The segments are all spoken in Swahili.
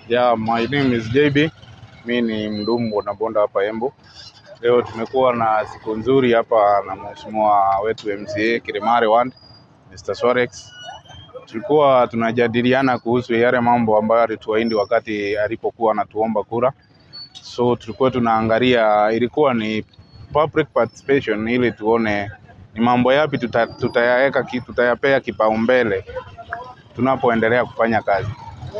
Yeah, my name is JB. Mi ni mdumu bodaboda hapa Embu. Leo tumekuwa na siku nzuri hapa na mheshimiwa wetu MCA Kirimari Ward, Mr. Sorex. Tulikuwa tunajadiliana kuhusu yale mambo ambayo alituahidi wakati alipokuwa anatuomba kura. So tulikuwa tunaangalia, ilikuwa ni public participation ili tuone ni mambo yapi tuta, tutayaweka ki- tutayapea kipaumbele tunapoendelea kufanya kazi.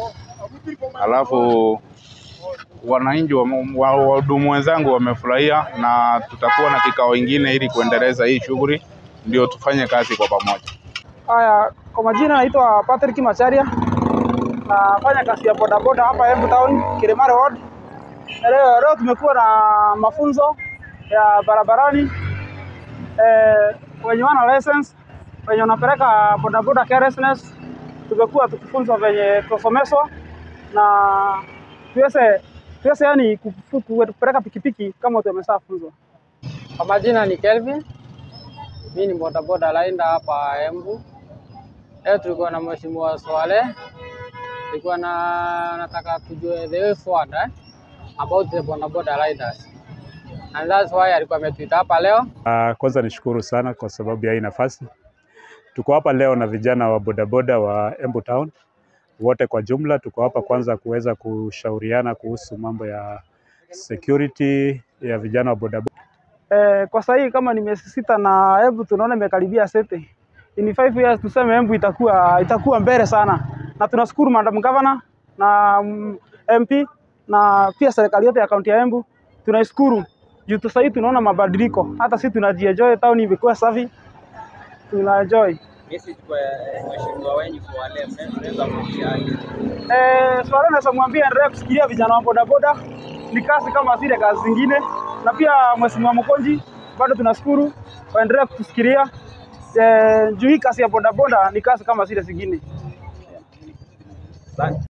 Alafu wananchi wa- wa- wahudumu wenzangu wamefurahia, na tutakuwa na kikao ingine ili kuendeleza hii shughuli, ndio tufanye kazi kwa pamoja. Haya, kwa majina naitwa Patrick Macharia, nafanya kazi ya bodaboda hapa Embu Town, Kilimari Ward. Leo, leo tumekuwa na mafunzo ya barabarani eh, wenye wana license, wenye wanapeleka bodaboda carelessness, tumekuwa tukifunzwa venye kusomeshwa na tuweze tuweze yani kufu- ku- kupeleka pikipiki kama tumeshafunzwa. Kwa majina ni Kelvin, mimi ni bodaboda lainda hapa Embu. Leo tulikuwa na mheshimiwa Swale, tulikuwa na nataka tujue the way forward eh, about the bodaboda riders and that's why alikuwa ametuita hapa leo. Uh, kwanza nishukuru sana kwa sababu ya hii nafasi. Tuko hapa leo na vijana wa bodaboda wa Embu Town wote kwa jumla. Tuko hapa kwanza kuweza kushauriana kuhusu mambo ya security ya vijana wa bodaboda. Eh, kwa sasa hii kama ni miezi sita na Embu tunaona imekaribia sete. In five years tuseme Embu itakuwa itakuwa mbele sana, na tunashukuru Madam Governor na mm, MP na pia serikali yote ya kaunti ya Embu tunaishukuru juu sasa hii tunaona mabadiliko, hata sisi tunajienjoy, town imekuwa safi, tunaenjoy. message kwa mheshimiwa wenyu Swale, mnaweza kumwambiaje? Eh, swala naweza mwambia endelee kusikilia vijana wa bodaboda, ni kazi kama zile kazi zingine, na pia mheshimiwa Mkonji bado tunashukuru waendelee kutusikilia eh, juu hii kazi ya bodaboda ni kazi kama zile zingine. Asante.